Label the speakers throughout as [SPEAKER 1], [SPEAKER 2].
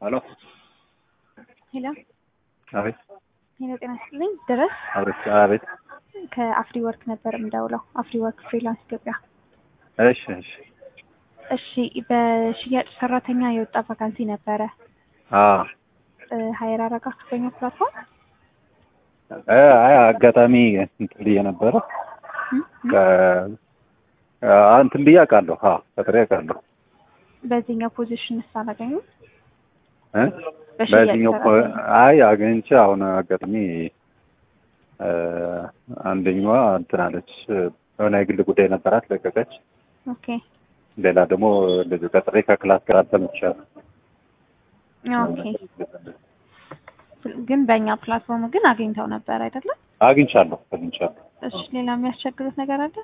[SPEAKER 1] ሄሎ
[SPEAKER 2] ሄሎ
[SPEAKER 1] አቤት
[SPEAKER 2] ሄሎ፣ ጤና ይስጥልኝ። ድረስ
[SPEAKER 1] አቤት አቤት
[SPEAKER 2] ከአፍሪ ወርክ ነበር የምደውለው። አፍሪ ወርክ ፍሪላንስ ኢትዮጵያ።
[SPEAKER 1] እሺ እሺ
[SPEAKER 2] እሺ፣ በሽያጭ ሰራተኛ የወጣ ቫካንሲ ነበረ።
[SPEAKER 1] አዎ
[SPEAKER 2] ሀይር አረጋችሁ በኛ ፕላትፎርም
[SPEAKER 1] እ አይ አጋጣሚ እንትን ብዬ ነበረ ከ- አ- እንትን ብዬ አውቃለሁ። አዎ ቀጥሬ አውቃለሁ
[SPEAKER 2] በዚህኛው ፖዚሽን ስ አላገኙም።
[SPEAKER 1] እ
[SPEAKER 2] በሽያጭ
[SPEAKER 1] በዚህኛው እኮ
[SPEAKER 2] ሰራተኛ
[SPEAKER 1] አይ አግኝቼ አሁን አጋጣሚ እ አንደኛዋ እንትን አለች የሆነ የግል ጉዳይ ነበራት ለቀቀች።
[SPEAKER 2] ኦኬ
[SPEAKER 1] ሌላ ደግሞ እንደዚሁ ቀጥሬ ከክላስ ጋር አሰምቻለሁ።
[SPEAKER 2] ኦኬ። ግን በእኛ ፕላትፎርም ግን አግኝተው ነበር አይደለም?
[SPEAKER 1] አግኝቻለሁ አግኝቻለሁ።
[SPEAKER 2] እሺ፣ ሌላ የሚያስቸግሩት ነገር አለ?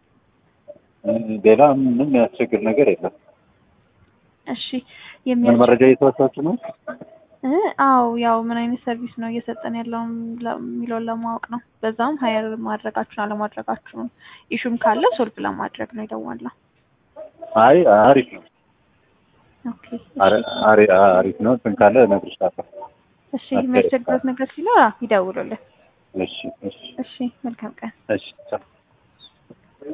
[SPEAKER 1] ሌላ ምንም የሚያስቸግር ነገር የለም።
[SPEAKER 2] እሺ፣
[SPEAKER 1] ምን
[SPEAKER 2] የሚያስቸ
[SPEAKER 1] መረጃ እየተወሳችሁ ነው?
[SPEAKER 2] እ አዎ ያው ምን አይነት ሰርቪስ ነው እየሰጠን ያለውን ለ- የሚለውን ለማወቅ ነው። በዛም ሀየር ማድረጋችሁን አለማድረጋችሁን ኢሹም ካለ ሶልቭ ለማድረግ ነው የደወልነው።
[SPEAKER 1] አይ አሪፍ ነው።
[SPEAKER 2] ኦኬ
[SPEAKER 1] አሪ- አሪ- አሪፍ ነው። እንትን ካለ እነግርሻለሁ።
[SPEAKER 2] እሺ፣ የሚያስቸግሩት ነገር ሲኖር አዎ ይደውሉልን።
[SPEAKER 1] እሺ እሺ
[SPEAKER 2] እሺ፣ መልካም ቀን።
[SPEAKER 1] እሺ ቻው።